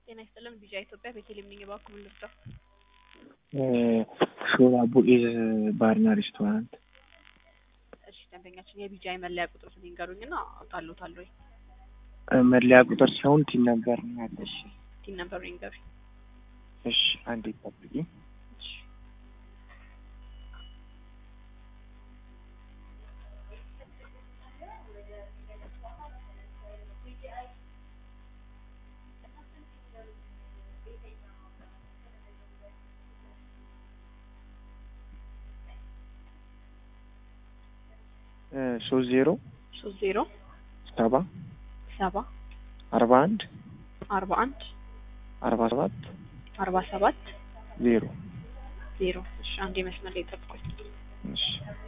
ጤና ይስጥልን ቢጫ ኢትዮጵያ ቤቴሌም ነኝ። እባክዎ ምን ልርዳው? ሾላ ቡኤዝ ባርና ሬስቶራንት። እሺ ደንበኛችን የቢጫ የመለያ ቁጥሩን ይንገሩኝና አውጣልዎታለሁ። መለያ ቁጥር ሳይሆን ቲን ነበር ነው ያለው። እሺ ቲን ነበሩ ይንገሩኝ። እሺ አንዴ ጠብቂ። እሺ ሶስት ዜሮ ሶስት ዜሮ ሰባ ሰባ አርባ አንድ አርባ አንድ አርባ ሰባት አርባ ሰባት ዜሮ ዜሮ እሺ አንዴ መስመር ላይ ጠብቁኝ። እሺ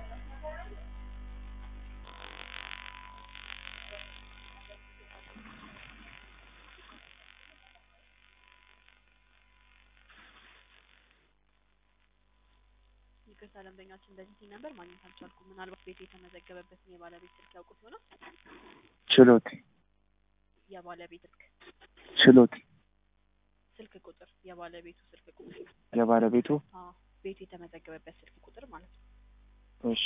ይቅርታ ደንበኛችን በዚህ ቲን ነበር ማግኘት አልቻልኩም። ምናልባት ቤቱ የተመዘገበበትን የባለቤት ስልክ ያውቁት ይሆናል። ችሎት የባለቤት ስልክ ችሎት ስልክ ቁጥር የባለቤቱ ስልክ ቁጥር የባለቤቱ አዎ ቤቱ የተመዘገበበት ስልክ ቁጥር ማለት ነው። እሺ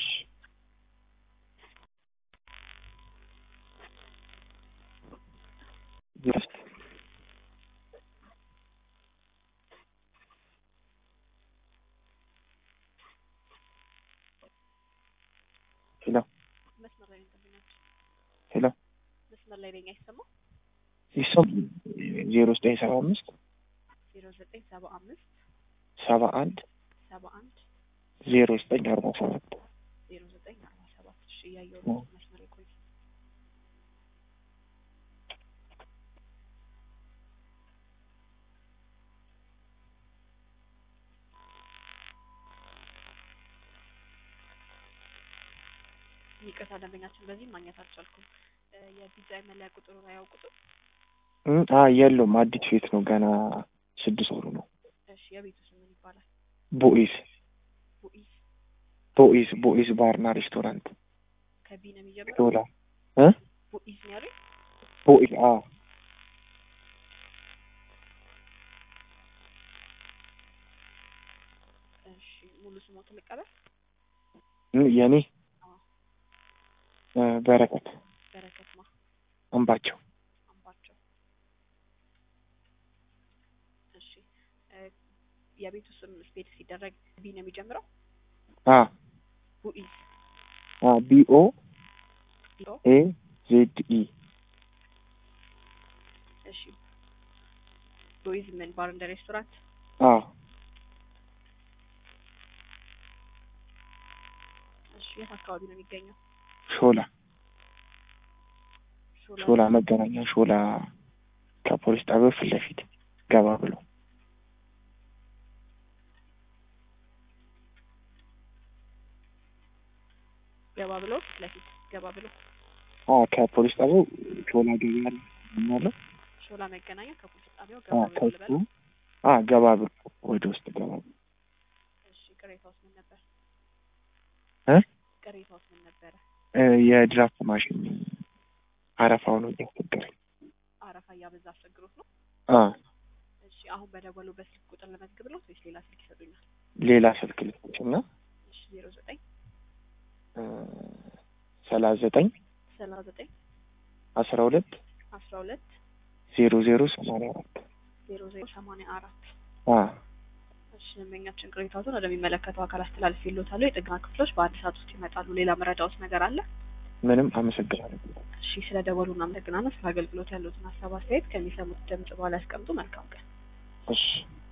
ሄሎ መስመር ላይ ነኝ ደንበኛችን ሄሎ መስመር ላይ ነኝ አይሰማም። ይሰም ዜሮ ዘጠኝ ሰባ አምስት ዜሮ ዘጠኝ ሰባ አምስት ሰባ አንድ ሰባ አንድ ዜሮ ዘጠኝ አርባ ሰባት ዜሮ ዘጠኝ አርባ ሰባት እሺ እያየሁ ነው። መስመር ላይ ቆይ። ይቅርታ ደንበኛችን በዚህ ማግኘት አልቻልኩም። እ የቪዛ መለያ ቁጥሩን አያውቁትም? አ የለውም አዲስ ቤት ነው ገና ስድስት ወሩ ነው እሺ የቤቱ ስም ምን ይባላል? ቦኢዝ ቡኢዝ ቦኢዝ ቦኢዝ ባርና ሬስቶራንት ከቢ ነው የሚጀምረው። ሾላ እ ቡኢዝ ነው ያሉኝ። ቦኢዝ አ እሺ ሙሉ ስሞትን ልቀበል። እ የኔ አዎ እ በረከት በረከት ማ አምባቸው አምባቸው። እሺ እ የቤቱ ስም ስፔል ሲደረግ ቢ ነው የሚጀምረው። አ ቡኢዝ አ ቢኦ ቢኦ ኤ ዜድ ኢ እሺ ቡኢዝ ምን ባር እንደ ሬስቶራንት አ እሺ የት አካባቢ ነው የሚገኘው? ሾላ ሾላ ሾላ መገናኛ ሾላ ከፖሊስ ጣቢያው ፊት ለፊት ገባ ብሎ ገባ ብሎ ፊት ለፊት ገባ ብሎ አ ከፖሊስ ጣቢያው ሾላ ገበያ ያለው ሾላ መገናኛ ከፖሊስ ጣቢያው አ ገባ ብሎ ከሱ ልበል። አ ገባ ብሎ ወደ ውስጥ ገባ ብሎ እሺ ቅሬታውስ ምን ነበር? እ ቅሬታውስ ምን ነበረ? እ የድራፍት ማሽን አረፋው ነው እያስቸገረኝ አረፋ እያበዛ አስቸግሮት ነው። አ እሺ አሁን በደወሉበት ስልክ ቁጥር ለመዝግብ ነው ወይስ ሌላ ስልክ ይሰጡኛል? ሌላ ስልክ ልስጥሽ እና እሺ ዜሮ ዘጠኝ እ ሰላሳ ዘጠኝ ሰላሳ ዘጠኝ አስራ ሁለት አስራ ሁለት ዜሮ ዜሮ ሰማንያ አራት ዜሮ ዜሮ ሰማንያ አራት አ እሺ ደንበኛችን ቅሬታዎትን ወደሚመለከተው አካል አስተላልፍ ይሎታሉ። የጥገና ክፍሎች በአንድ ሰዓት ውስጥ ይመጣሉ። ሌላ መረዳዎት ነገር አለ? ምንም አመሰግናለሁ። እሺ ስለ ደወሉ እናመሰግናለን። ስለ አገልግሎት ያሉትን ሀሳብ አስተያየት ከሚሰሙት ድምጽ በኋላ ያስቀምጡ። መልካም ቀን። እሺ